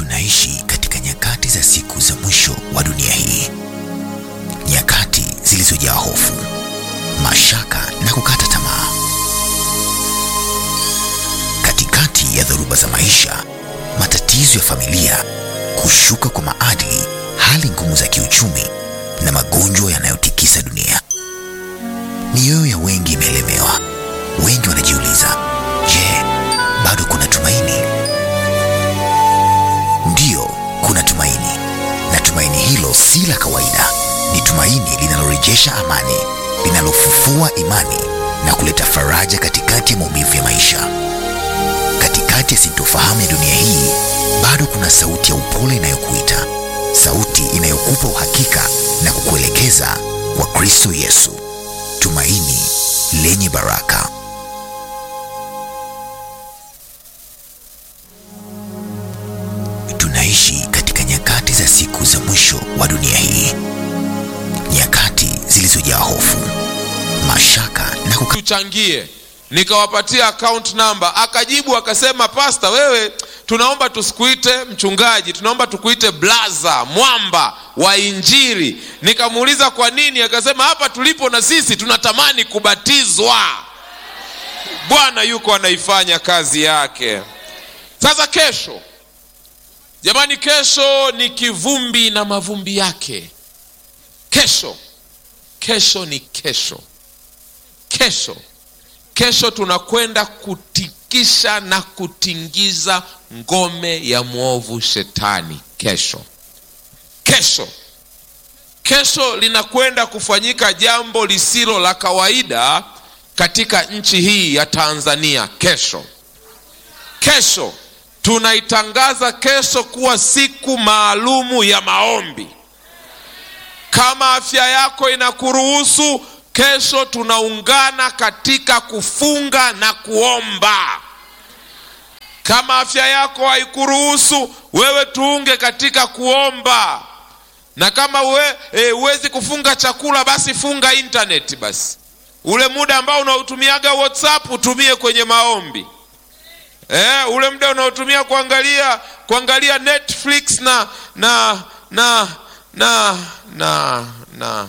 Tunaishi katika nyakati za siku za mwisho wa dunia hii, nyakati zilizojaa hofu, mashaka na kukata tamaa. Katikati ya dhoruba za maisha, matatizo ya familia, kushuka kwa maadili, hali ngumu za kiuchumi na magonjwa yanayotikisa dunia, mioyo ya wengi imelemewa. Wengi wanajiuliza, je, bado kuna tumaini? Ndiyo, kuna tumaini, na tumaini hilo si la kawaida. Ni tumaini linalorejesha amani, linalofufua imani na kuleta faraja katikati ya maumivu ya maisha. Katikati ya sintofahamu ya dunia hii, bado kuna sauti ya upole inayokuita, sauti inayokupa uhakika na kukuelekeza kwa Kristo Yesu, tumaini lenye baraka. Tunaishi katika nyakati za siku za mwisho wa dunia hii, nyakati zilizojaa hofu, mashaka na kuka... tuchangie nikawapatia account number akajibu akasema pasta wewe tunaomba tusikuite mchungaji tunaomba tukuite blaza mwamba wa injili nikamuuliza kwa nini akasema hapa tulipo na sisi tunatamani kubatizwa bwana yuko anaifanya kazi yake sasa kesho jamani kesho ni kivumbi na mavumbi yake kesho kesho ni kesho kesho kesho tunakwenda kutikisha na kutingiza ngome ya mwovu shetani kesho kesho kesho linakwenda kufanyika jambo lisilo la kawaida katika nchi hii ya tanzania kesho kesho tunaitangaza kesho kuwa siku maalumu ya maombi kama afya yako inakuruhusu kesho tunaungana katika kufunga na kuomba kama afya yako haikuruhusu wewe tuunge katika kuomba na kama huwezi e, kufunga chakula basi funga intaneti basi ule muda ambao unaotumiaga whatsapp utumie kwenye maombi e, ule muda unaotumia kuangalia kuangalia netflix na na na na na na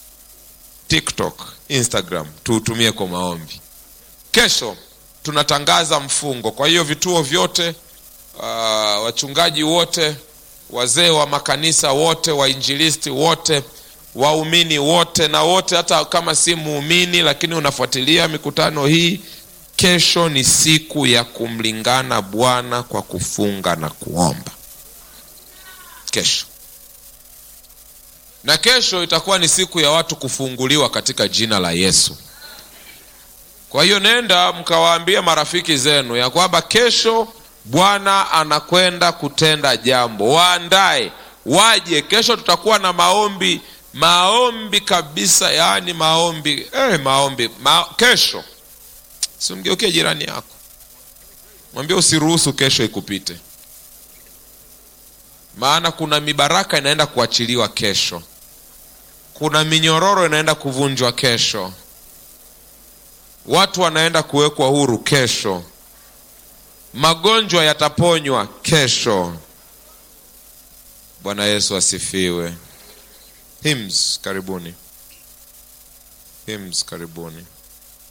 tiktok instagram tuutumie kwa maombi kesho tunatangaza mfungo kwa hiyo vituo vyote uh, wachungaji wote wazee wa makanisa wote wainjilisti wote waumini wote na wote hata kama si muumini lakini unafuatilia mikutano hii kesho ni siku ya kumlingana bwana kwa kufunga na kuomba kesho na kesho itakuwa ni siku ya watu kufunguliwa katika jina la yesu kwa hiyo nenda mkawaambia marafiki zenu ya kwamba kesho bwana anakwenda kutenda jambo waandae waje kesho tutakuwa na maombi maombi kabisa yaani maombi eh, maombi ma, kesho simgeukie jirani yako mwambie usiruhusu kesho ikupite maana kuna mibaraka inaenda kuachiliwa kesho kuna minyororo inaenda kuvunjwa kesho watu wanaenda kuwekwa huru kesho magonjwa yataponywa kesho bwana yesu asifiwe hymns karibuni hymns karibuni